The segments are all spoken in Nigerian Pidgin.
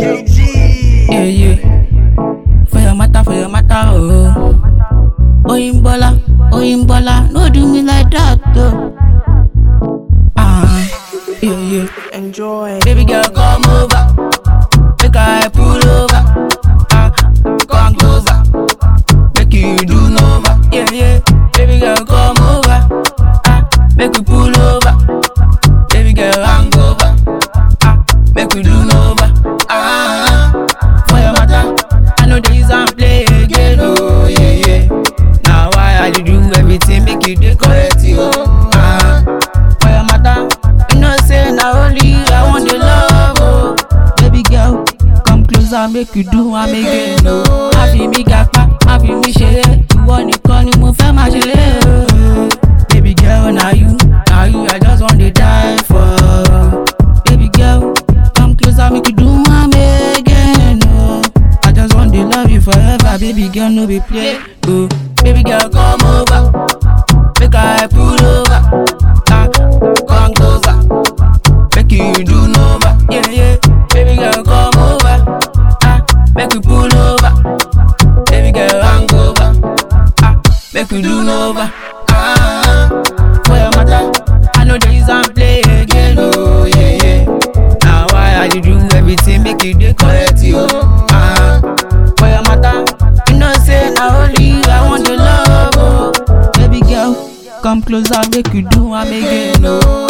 KG. Yeah, yeah. For your matter, for your matter, oh. Oyinbola, Oyinbola, no do me like that, though. Ah, yeah, yeah. Enjoy. Baby girl, come over. Make I pull over. Ah, come closer. Make you do nova. Yeah, yeah. Baby girl, come over. Ah, make you pull over. Baby girl, hang over. Ah, make you do nova. Ah, for your matter, I know the and play again. Oh, yeah, yeah. Now why I dey do everything make you dey correct you? Ah, for your matter, you know say na only you I want the love. Oh, baby girl, come closer, make you do am again. Oh, má fi mí gapá, má fi mí ṣeré, ìwọ nìkan ni mo fẹ́ máa ṣeré. Oh, baby girl, na you, na you I just wan dey die for. Baby girl, come closer, make you do am again. Oh, I just want to love you forever, baby girl, no be play. Oh, baby girl, come over, make I pull over. Ah, come closer, make you do nova. Yeah, yeah, baby girl, come over. Ah, make you pull over. Baby girl, hang over. Ah, make you do nova. Ah, for your matter, I know there is and play again. Oh, yeah, yeah. Now why I dey do everything make you dey correct you? Ah, for your matter, you know say na only you I want the love. Oh, baby girl, come closer, make you do am again. Oh.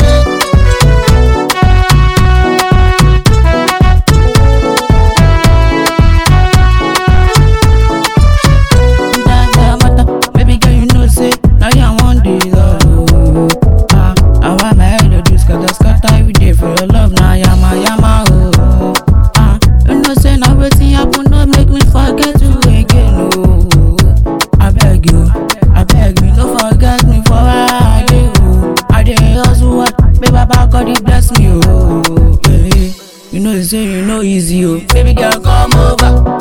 That girl matter, baby girl, you know say now you I want the love. Ah, I want my head to do scatter scatter every day for your love. Now yama yama oh. Ah, you know say now wetin happen no make me forget you again oh. I beg you, I beg you, no forget me for where I dey oh. I dey hustle hard, may Baba God he bless me oh. Yeah, you know say you know easy oh. Baby girl come over.